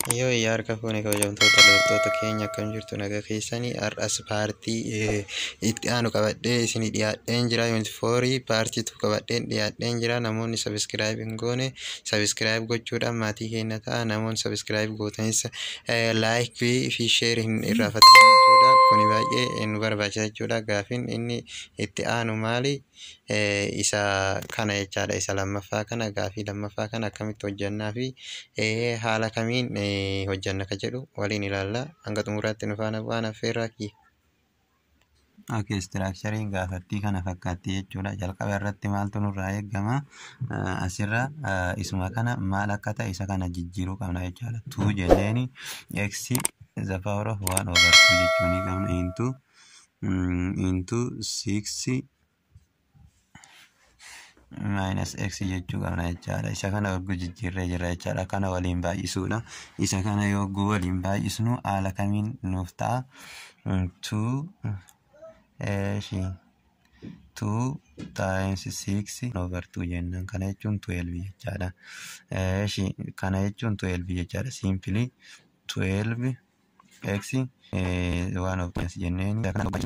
Yoo iyyaa harka fuune kabajamtoota loltoota keenya akkam jirtu nagaa keessanii har'as paartii itti aanu qabadhee isinii dhiyaadheen jira yuunifoorii paartiitu qabadheen dhiyaadheen jira namoonni sabiskiraayib hin goone sabiskiraayib gochuudhaan maatii keenya ta'a namoonni sabiskiraayib gootanis laayikii fi sheerii hin irraafatan jechuudha kuni baay'ee nu barbaachisa jechuudha gaafiin inni itti aanu maali isa kana jechaadha isa lammaffaa kana gaafii lammaffaa kana akkamitti hojjannaa fi haala kamiin hojjanna ka jedhu waliin ilaalla hanga xumuraatti nu faana bu'aan affeerraa kiyya. Okay, istiraakchariin gaafattii kana fakkaatti jechuudha. Jalqaba irratti maaltu nurraa eegama? Asirra isuma kana maal akka ta'e isa kana jijjiiruu qabna jechuudha. Tuu jenneeni x the power of one over two jechuu ni qabna into into six minus x jechuu qabna jechaadha. Isa kana yogguu jijjiirree jira jechaadha. Kana waliin baay'isuudha. Isa kana yogguu waliin baay'isnu haala kamiin nuuf ta'a? Two eeshi two times six over two jennaan kana jechuun twelve jechaadha. Eeshi kana jechuun twelve jechaadha. Simply twelve x waan of jenneen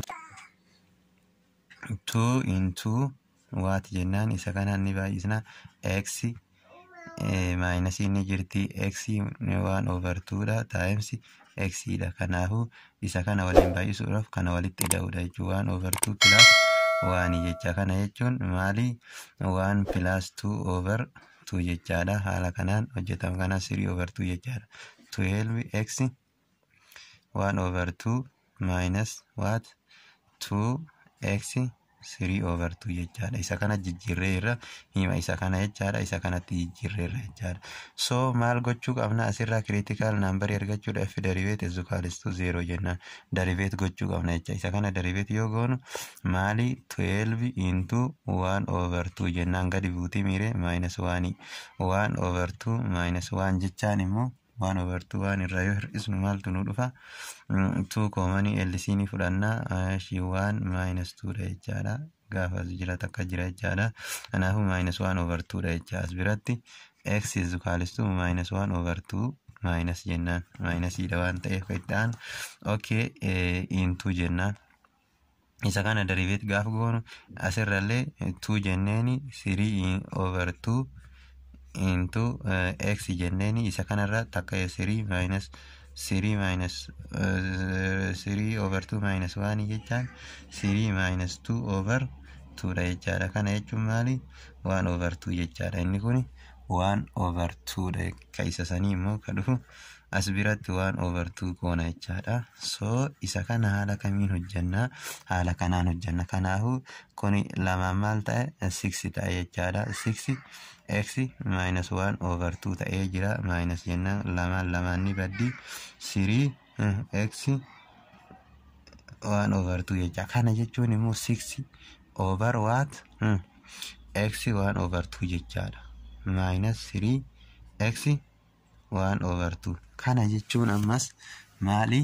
two into waat jennaan isa kana ni baay'isna x minus inni jirti x waan over two dha times x dha kanaafuu isa kana waliin baay'isuudhaaf kana walitti ida'uudha jechuun waan over two plus waan jecha kana jechuun maali waan plus two over two jechaadha haala kanaan hojjetama kana three over two jechaadha twelve x waan over two minus what two x three over two jechaadha isa kana jijjiirree irra hima isa kana jechaadha isa kanatti jijjiirree irra jechaadha so maal gochuu qabna asirraa critical number argachuudha f derivate is equals to zero jennaan derivate gochuu qabna jecha isa kana derivate yoo goonu maali 12 into 1 over 2 jennaan gadi buutii miire minus 1 1 over 2 minus 1 jechaan immoo waan over two waan irraa yoo hir'isnu maaltu nu dhufa two koomanii LC ni fudhannaa shi waan minus two dha jechaadha gaafa as jira takka jira jechaadha kanaafuu minus one over two dha jecha as biratti x is equals to minus one over two minus jennaan minus dha waan ta'eef kan itti aanu okay into jennaan isa kana deriveet gaafa goonu asirrallee two jenneeni three over two into uh, x jenneeni isa kanarra takka three minus three minus uh, three over two minus one jechaan three minus two over two dha jechaadha kana jechuun maali one over two jechaadha inni kuni one over two dha ka isa sanii immoo ka dhufu as biratti waan over two goona jechaadha so isa kana haala kamiin hojjannaa haala kanaan hojjanna kanaafu kuni lamaan maal ta'e six ta'e jechaadha six x minus one over two ta'ee jira minus jennaan lamaan lamaan ni baddi three x one over two jecha kana jechuun immoo six over what x one over two jechaadha minus three x waan over two kana jechuun ammas maali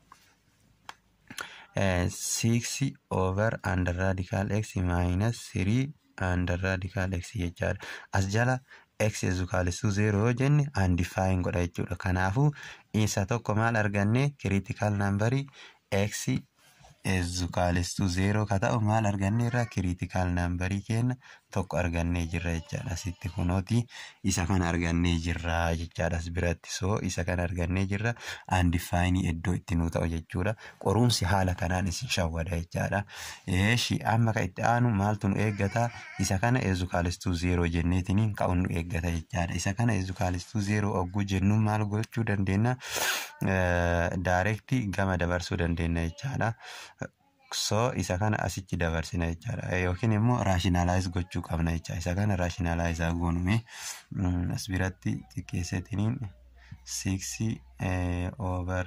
six over under radical x minus three under radical x jechaadha as jala x ezukaalistuu zero yoo jenne undefined godha jechuudha kanaafuu isa tokko maal arganne critical number x ezukaalistuu zero ka ta'u maal arganne irraa critical number keenya tokko argannee jirra jechaadha asitti kunooti isa kana argannee jirra jechaadha as biratti soo isa kana argannee jirra undefined iddoo itti nu ta'u jechuudha qorumsi haala kanaan isin shawwada jechaadha eeshi amma ka itti aanu maaltu nu eeggata isa kana ezukaalistuu zero jenneetiniin ka'u nu eeggata jechaadha isa kana ezukaalistuu zero ogguu jennuun maal gochuu dandeenya daarektii gama dabarsuu dandeenya jechaadha so isa kana asitti dabarsina jechaadha yookiin immoo raashinaalaayis gochuu qabna jecha isa kana raashinaalaayizaa goonume as biratti xiqqeessatiniin six over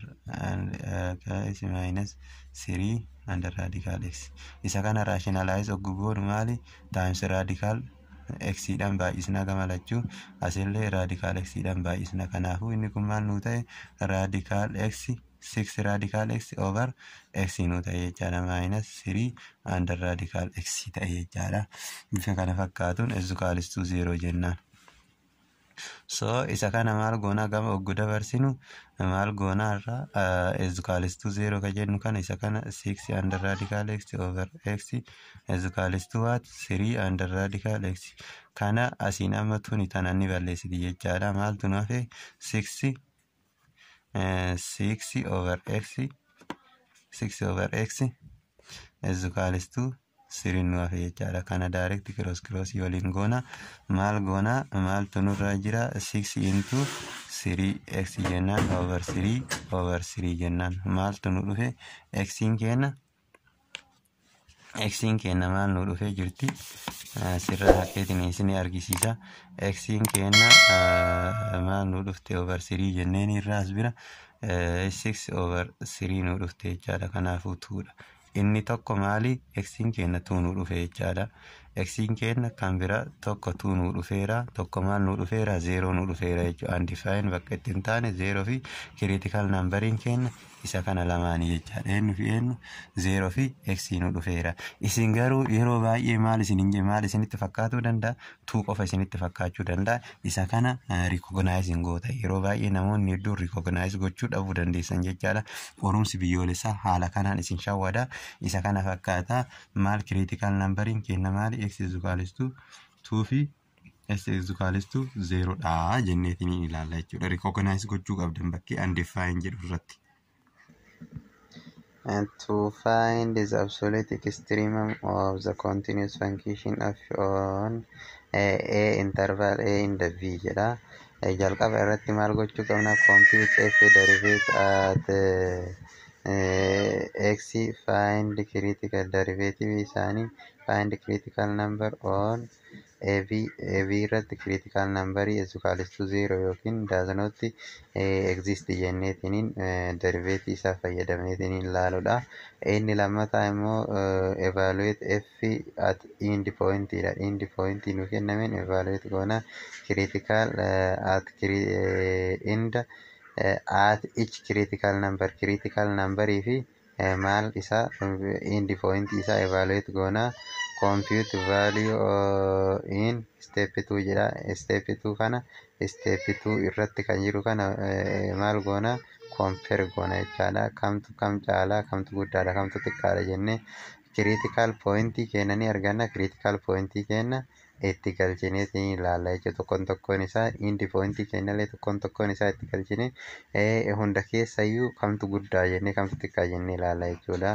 minus three under radical x isa kana raashinaalaayis oggu goonu maali times radical x dhaan baay'isna gama lachuu asillee radical x dhaan baay'isna kanaafuu inni kun maal nuu ta'e radical x 6 radical x over x nu ta'e jechaadha minus 3 under radical x ta'e jechaadha bifa kana fakkaatuun ezukaalistuu 0 jennaan so isa kana maal goonaa gama oggu dabarsinu maal goonaa irraa ezukaalistuu zeero ka jennu kana isa kana six under radical x over x ezukaalistuu waat sirii under radical x kana asiin amma tuni tana ni balleessiti jechaadha maaltu nu hafe six six over x six over x ezukaalistuu siriin nu hafe jechaadha kana direct cross cross waliin goona maal goona maaltu nurra jira six into sirii x jennaan over sirii over sirii jennaan maaltu nu dhufe xiin kenna xiin kenna maal nu dhufe jirti sirra haqeetiin isin argisiisa xiin kenna maal nu dhufte over sirii jenneen irraas bira six over sirii nu dhufte jechaadha kanaafuu tuudha inni tokko maali xiin kenna tuu nu dhufe jechaadha xiin kenna kan bira tokko tuu nu dhufeera tokko maal nu dhufeera zeeroo nu dhufeera jechuudha andifaayeen bakka itti hin taane zeeroo fi kiriitikal nambariin kenna isa kana lamaanii jechaadha eenyu fi eenyu zeeroo fi eksii nu dhufeera isin garuu yeroo baay'ee maal isin maal isinitti fakkaatuu danda'a tuu qofa isinitti fakkaachuu danda'a isa kana rikognaayisiin goota yeroo baay'ee namoonni hedduun rikognaayis gochuu dhabuu dandeessan jechaadha qorumsi biyyoolessaa haala kanaan isin shawwada isa kana fakkaata maal kiriitikal nambariin kenna maali eksi zukaalistuu tuu fi ezukaalistuu zeeroodha jenneetiin ilaalla jechuudha rikognaayis gochuu qabdan bakkee andiffaayin jedhu irratti. and to find the absolute extremum of the continuous function of on a, a interval a in the v jedha jalqaba irratti maal gochuu qabna compute f derivative at uh, x find critical derivative isaanii find critical number on ab ab irratti critical number is equals to zero yookiin does not exist jenneetiniin derivative isaa fayyadameetiniin ilaaluudha. Inni lammataa immoo evaluate f at end point dha. End point nu kennameen evaluate goona critical at end at each critical number critical number fi maal isaa end point isaa evaluate goona compute value uh, in step 2 jedha step 2 kana step 2 irratti kan jiru kana uh, maal goona compare goona jechaadha kamtu kam caalaa kamtu guddaadha kamtu xiqqaadha jennee critical point kenna ni arganna critical point kenna itti galchineetiin ilaalla jechuudha tokkoon tokkoon isaa indi poointii kennallee tokkoon tokkoon isaa itti galchine hunda keessayyuu kamtu guddaa jennee kamtu xiqqaa jennee ilaalla jechuudha.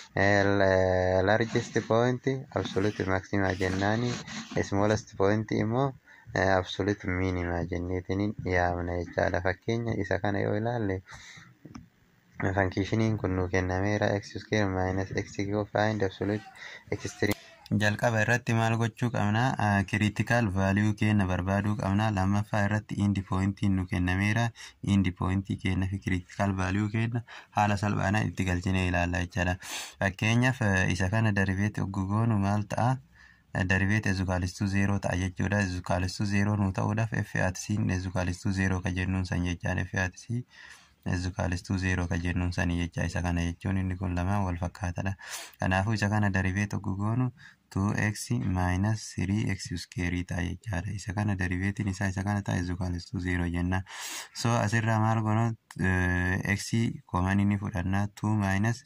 largest point absolute maxima jennaani smallest point immoo absolute minima jenneetiin yaamna jechaadha fakkeenya isa kana yoo ilaalle fankishiniin kun nu kennameera x square minus x find absolute extreme jalqaba irratti maal gochuu qabna kiriitikaal vaaliyuu keenya barbaaduu qabna lammaffaa irratti indi poointiin nu kennameera indi poointii keenya fi kiriitikaal vaaliyuu keenya haala salphaadhaan itti galchine ilaalla jechaadha fakkeenyaaf isa kana daribeeti oggugoonu maal ta'a daribeet ezukaalistuu zeeroo ta'a jechuudha ezukaalistuu zeeroo nu ta'uudhaaf effiaatisiin ezukaalistuu zeeroo ka jennuun san jechaan effiaatisii ezukaalistuu zeeroo ka jennuun sanii jecha isa kana jechuun inni kun lamaan wal fakkaatadha kanaafuu isa kana daribeet oggugoonu 2x minus 3x square ta'a jechaadha isa kana deriveetiin isaa isa kana ta'a ezukaalistuu zeeroo jenna so asirraa maal goona x koman inni fudhannaa 2 minus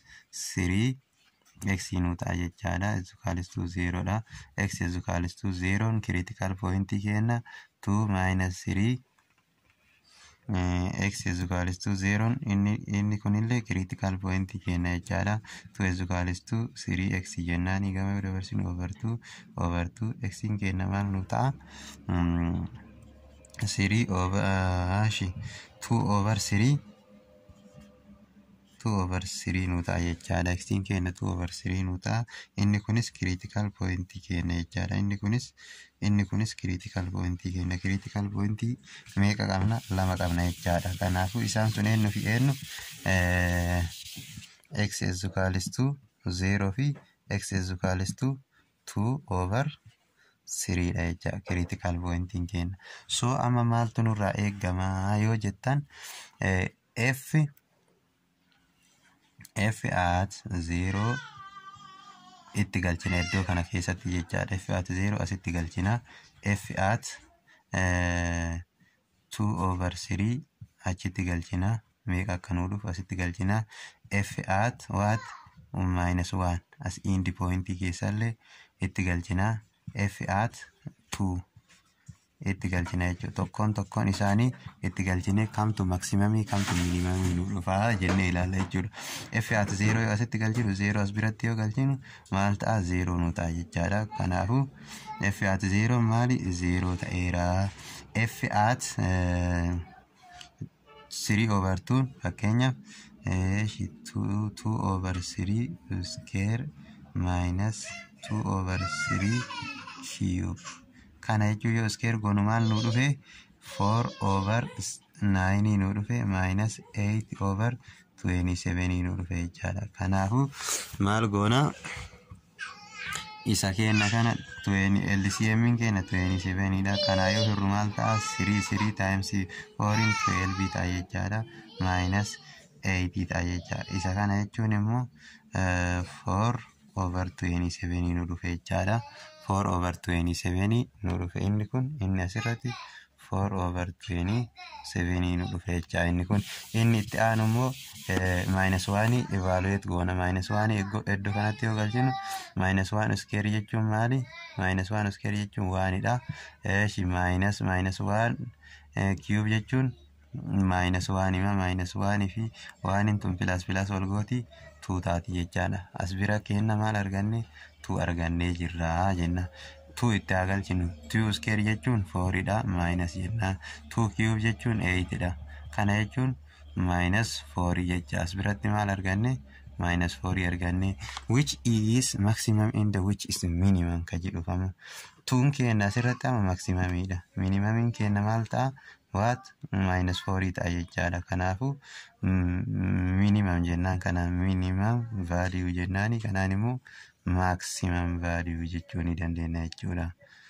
3 x nu ta'a jechaadha ezukaalistuu zeeroodha x ezukaalistuu zeeroon critical pointii kenna 2 minus 3 x ezukaalistuu zeeroon inni inni kunillee critical point kenna jechaadha tu ezukaalistuu sirii x jennaani gama dabarsinu overtuu overtuu x kenna maal nu ta'a sirii overshi two over sirii two over sirii nu ta'a jechaadha x kenna two over sirii nu ta'a inni kunis critical point kenna jechaadha inni kunis inni kunis critical point kenna critical point meeqa qabna lama qabna jechaadha kanaafuu isaan sun eenyu fi eenyu x ezukaalistuu zeeroo fi x ezukaalistuu two over siriidha jecha critical pointiin kenna so amma maaltu nurraa eeggamaa yoo jettan f f at zeeroo itti galchina iddoo kana keessatti jechaadha f at zeeroo asitti galchina f at 2 over 3 achitti galchinaa meeqa akka nuu dhufu asitti galchinaa f at what minus 1 as indi poointii keessallee itti galchinaa f at 2 itti galchina jechuudha. Tokkoon tokkoon isaanii itti galchinee kamtu maksimamii kamtu miinimamii nu dhufaa jennee ilaalla jechuudha. F at zeeroo yoo asitti galchinu zeeroo as biratti yoo galchinu maal ta'a zeeroo nu ta'a jechaadha. Kanaafuu F at zeeroo maali zeeroo ta'eera. F at sirii over tuun fakkeenyaaf two over three square minus two over three cube. kana jechuun yoo iskeer goonu maal nu dhufe 4 over 9 nu dhufe minus 8 over 27 nu dhufe jechaadha. Kanaafuu maal goona isa kenna kana LCM keenya 27 dha. Kanaa yoo hirru maal ta'a 3 3 times 4 in 12 ta'a jechaadha. Minus 8 ta'a jechaadha. Isa kana jechuun immoo 4 over 27 nu dhufe jechaadha. 4 over 27 nu dhufe inni kun inni asirratti 4 over 27 nu dhufe jechaa inni kun inni itti aanu immoo maayinus waanii evalueet goona maayinus waanii iddoo kanatti yoo galchinu maayinus waan iskeer jechuun maali maayinus waan iskeer jechuun waanidha eeshi maayinus maayinus waan kiyuub jechuun maayinus waanima maayinus waanii fi waaniin tun pilaas pilaas wal gooti tuu taati jechaadha as bira kenna maal arganne tuu argannee jirraa jenna. tuu itti haa galchinu tuu iskeer jechuun fooriidha maayinas jennaan tuu kiyuub jechuun eeyitidha kana jechuun maayinas foorii jecha as biratti maal arganne maayinas foorii arganne which is maximum in the which is minimum ka jedhufama tuun keenya asirratti ama maksimamiidha minimamiin keenya maal ta'a waat maayinas foorii ta'a jechaadha kanaafu minimum jennaan kana minimum vaaliyuu jennaani kanaan immoo maximum value jechuu ni dandeenya jechuudha.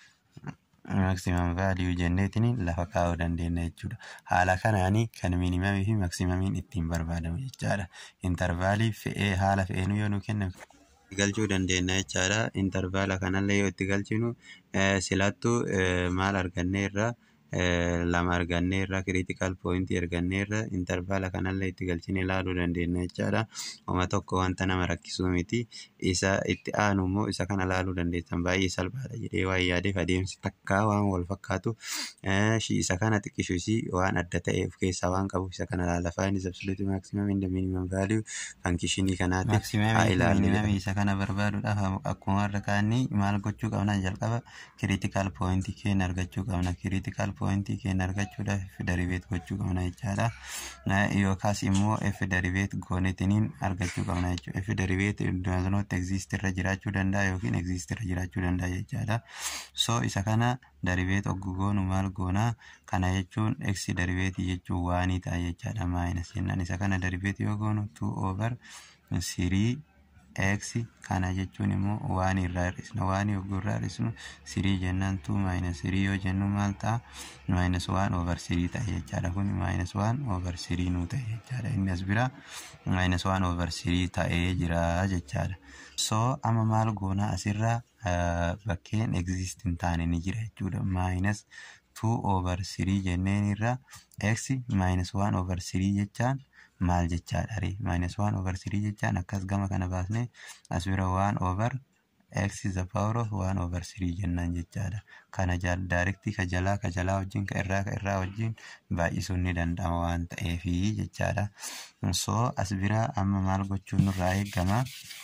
maximum value jenneetiin lafa kaa'uu dandeenya jechuudha. Haala kanaanii kan minimamii fi maximamiin ittiin barbaadamu jechaadha. Intervaalii fe'ee haala fe'een yoo nu kennan galchuu dandeenya jechaadha. Intervaala kanallee yoo itti galchinu silattuu maal arganneerra lama arganneerra critical point arganneerra intervaala kanallee itti galchine ilaaluu dandeenya jechaadha. Oma tokko wanta nama rakkisuu miti. Isa itti aanu immoo isa kana ilaaluu dandeessan baay'ee salphaadha jedhee waan yaadeef adeemsi takkaa waan wal fakkaatu isa kana xiqqishuusi waan adda ta'e of keessaa waan qabu isa kana ilaala. Faayinis absolute maximum in the minimum value fankishinii kanaati. Maximum isa kana barbaaduudhaaf akkuma warra kaanii maal gochuu qabna jalqaba critical point keenya argachuu qabna. Critical point keenya argachuudhaaf f deriveet gochuu qabna jechaadha. Yookaas immoo f deriveet goonetiniin argachuu qabna jechuudha. F deriveet doesn't exist irra jiraachuu danda'a yookiin exist irra jiraachuu danda'a jechaadha. So isa kana deriveet oggu goonu maal goonaa kana jechuun x deriveetii jechuun waanii ta'a jechaadha. Maayinas jennaan isa kana deriveet yoo goonu 2 over 3 x kana jechuun immoo waan irraa hir'isna waan yogguu irraa hir'isnu sirii jennaan tuu maayinas sirii yoo jennu maal ta'a maayinas waan over sirii ta'e jechaadha kun maayinas waan over sirii nuu ta'e jechaadha inni as bira maayinas waan over sirii ta'ee jira jechaadha so amma maal goona asirraa bakkeen exist hin taane ni jira jechuudha maayinas tuu over sirii jenneen irra x maayinas waan over sirii jechaan maal jechaadha ree maayinas waan over sirii jechaan akkas gama kana baasne as bira waan over x is the power of waan over sirii jennaan jechaadha kana daarektii ka jalaa ka jalaa wajjin ka irraa ka irraa wajjin baay'isuun ni danda'ama waan ta'eefi jechaadha so as bira amma maal gochuun nurraa eegama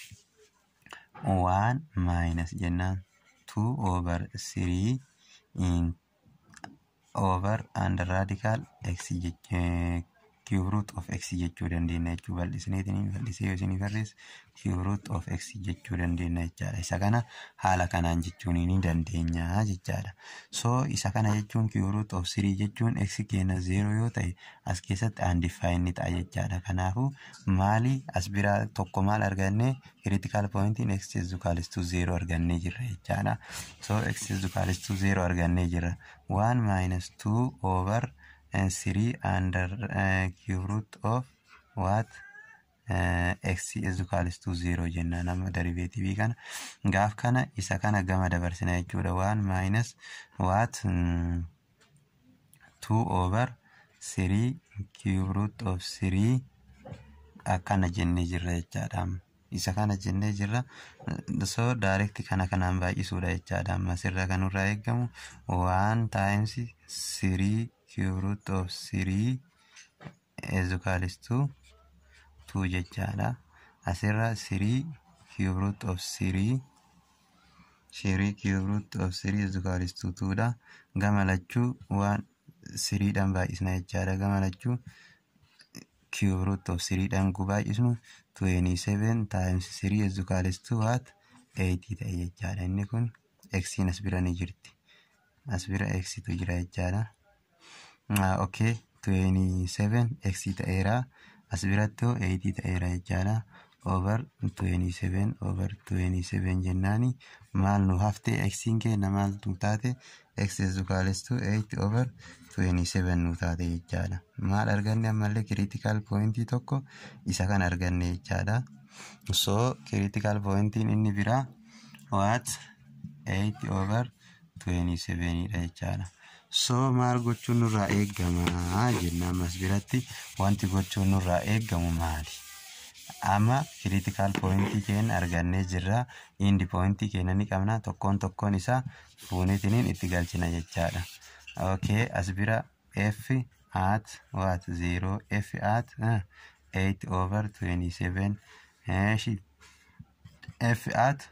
waan maayinas jennaan two over sirii in over and radical x cube root of x jechuu dandeenya jechuu bal'isneetiin bal'isee yoo isinii barreesse cube root of x jechuu dandeenya jechaadha. Isa kana haala kanaan jechuun ni dandeenya jechaadha. So isa kana jechuun cube root of 3 jechuun x keenya 0 yoo ta'e as keessatti undefined ni ta'a jechaadha. Kanaafuu maali as biraa tokko maal arganne critical point in x is equal to 0 argannee jirra jechaadha. So x is equal to 0 argannee jirra. 1 minus 2 over and 3 under uh, cube root of what uh, x is equal to 0 jennaan amma derivativii kana gaaf kana isa kana gama dabarsina jechuudha 1 minus what mm, 2 over 3 cube root of 3 akkana jennee jirra jechaadha isa kana jennee jirra so direct kana kanaan baay'isuudha jechaadha amma asirra kan nurraa eeggamu 1 times 3 cube root of 3 is equals to 2 jechaadha asirra 3 cube root of 3 3 cube root of 3 is equals to 2 dha gama lachuu waan 3 dhaan baay'isna jechaadha gama lachuu cube root of 3 dhaan gu baay'isnu 27 times 3 is equals to what 80 ta'e jechaadha inni kun x as bira ni jirti as bira x tu jira jechaadha okay 27 x ta'eera as biratti 80 ta'eera jechaadha over 27 over 27 jennaani maal nu hafte xiin keenya maal nu taate x is equals to 8 over 27 nu taate jechaadha maal arganne ammallee critical point tokko isa kan arganne jechaadha so critical pointiin inni biraa what 8 over 27 dha jechaadha so maal gochuun nurraa eegama jenna ammas biratti wanti gochuun nurraa eeggamu maali amma critical pointii keenya argannee jirra indi pointii keenya ni qabna tokkoon tokkoon isaa fuunitiniin itti galchina jechaadha okay as bira f at what 0 f at uh, 8 over 27 eshi f at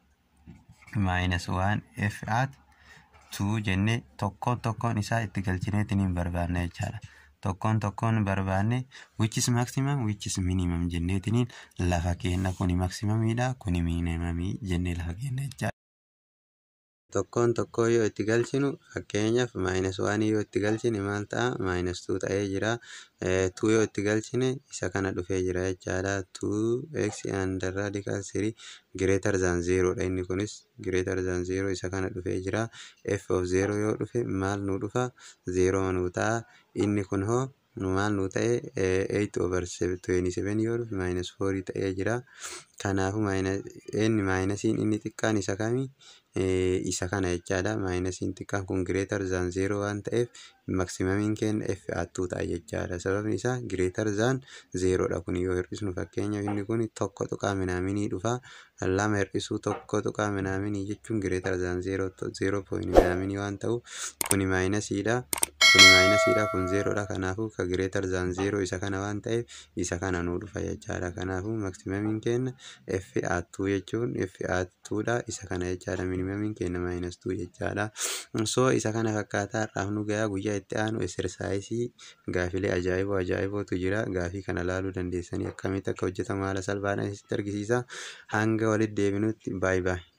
minus 1 f at 2 jennee tokkoon tokkoon isaa itti galchineetiniin barbaanna jechaadha tokkoon tokkoon barbaanne which is maximum which is minimum jenneetiniin lafa keenna kuni maximamiidha kuni minimamii jennee lafa keenna jechaadha. Tokkoon tokkoo yoo itti galchinu fakkeenyaaf maayinus waan yoo itti galchine maal ta'a maayinus tuu ta'ee jira tuu yoo itti galchine isa kana dhufee jira jechaadha tuu x under radical three greater than zero dha inni kunis greater than zero isa kana dhufee jira f of zero yoo dhufe maal nu dhufa zero nuu ta'a inni kun hoo maal nu ta'e 8 over 27 yoo dhufe maayinus 4 ta'ee jira kanaafu inni maayinasiin inni xiqqaan isa kamii isa kana jechaadha maayinasiin xiqqaan kun greater than zero waan ta'eef maksimamiin keenya f attuu ta'a jechaadha sababni isaa greater than zeroodha kun yoo hir'isnu fakkeenyaaf inni kun tokko tuqaa minaaminii dhufa lama hir'isuu tokko tuqaa minaaminii jechuun greater than zero zero point minaaminii waan ta'u kuni maayinasiidha kuni maayinasiidha kun zeroodha kanaafuu ka greater than zero isa kana waan ta'eef isa kana nuu dhufa jechaadha kanaafuu maksimamiin keenya f attuu jechuun f attuudha isa kana jechaadha minimamiin keenya maayinus tuu jechaadha so isa kana fakkaataa har'aaf nu gayaa guyyaa itti aanu exersaayisii gaafilee ajaa'iboo ajaa'ibootu jira gaafii kana laaluu dandeessanii akkamitti akka hojjetamu haala salphaadhaan isitti argisiisa hanga walitti deebinutti baay baay.